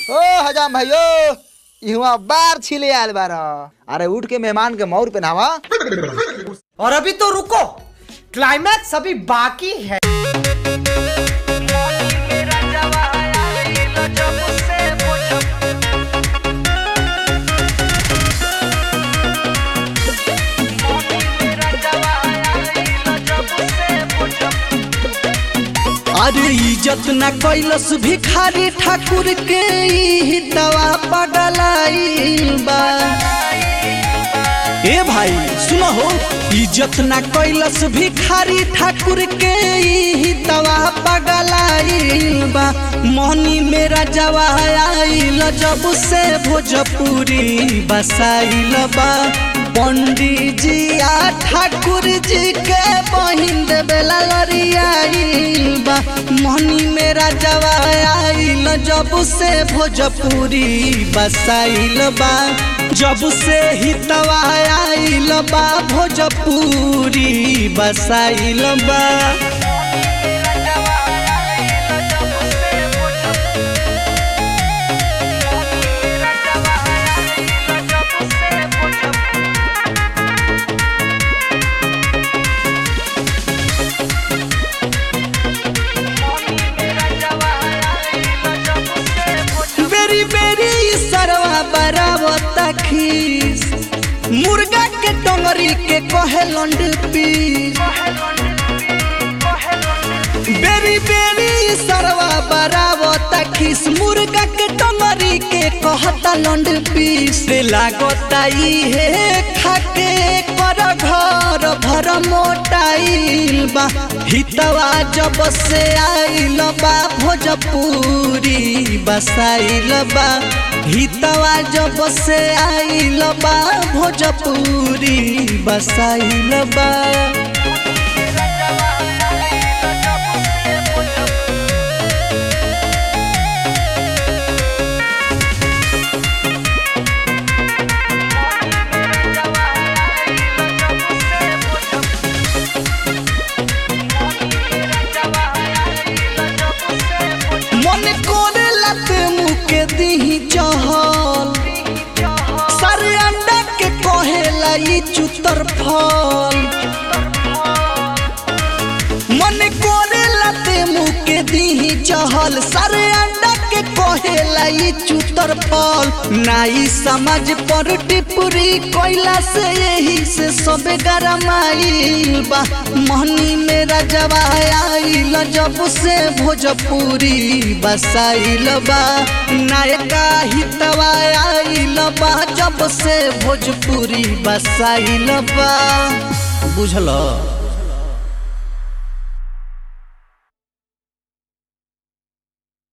ओ हजाम भाइयो इहवा बार छिले आयल बार अरे उठ के मेहमान के मौर पे नावा और अभी तो रुको क्लाइमैक्स अभी बाकी है अरे इज्जत न कैलस भिखारी ठाकुर के ई दवा पगलाई बा ए भाई सुनो हो इज्जत न कैलस भिखारी ठाकुर के ई दवा पगलाई बा मोहनी मेरा जवा आइल जब से भोजपुरी बसाइल बा पंडित जी आ ठाकुर जी के बहिन देवेला लरियाइल बा मोहनी मेरा जवा आइल जब से भोजपुरी बसाइल बा जब से हितवा आइल बा भोजपुरी बसाइल बा बेरी बेरी सरवा बराबर खीस मुर्गा के टंगरी के कहे लंड पीस बेरी बेरी सरवा बराबर खीस मुर्गा के टंगरी के कहता लंड पीस लागता इहे खाके कर घर भर मोटाइल बा हितवा जब से आइल बा भोजपुरी बसाइल बा हितवा जब से आइल बा भोजपुरी बसाइल बा मन करे लत मुके दिही चहल सारे अंडा के कहेला ई चुतर फल मन करे लते मुके दिही चहल सारे अंडा के कहेला ई चुतर फल नाई समझ पर टिपुरी कोयला से यही से सब गरमाइल बा मोहनी मेरा जवा आइल जब से भोजपुरी बसाइल बा नायका हितवा आइल बा जब से भोजपुरी बसाइल बा बुझल